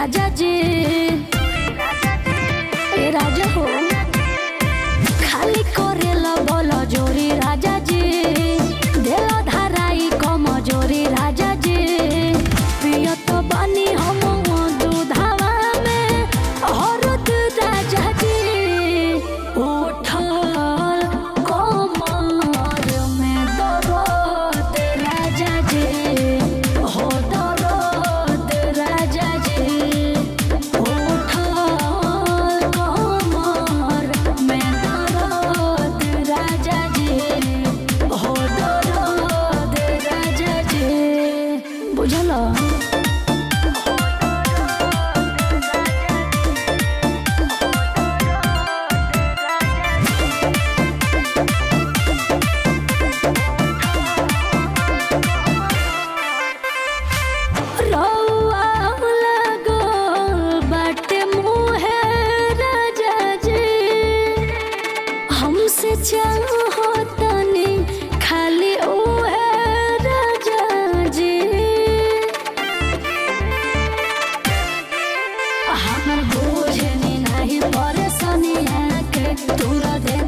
राजा जी ए राजा हो खाली करेला बोल जोरी राजा जी देला धाराई कम जोरी राजा जी पियत बानी हम दूधावा में औरत राजा जी उठल कमर में दर्द राजा जी हो दर्द राजा जी उठल कमर में दर्द राजा जी हो दर्द राजा जी बुझल रौआ लगल बाटे मुहे राजा जी हमसे चाहो तनी खाली उहे राजा जी हमर बुझनी नहीं परेशानी है के तूरा दे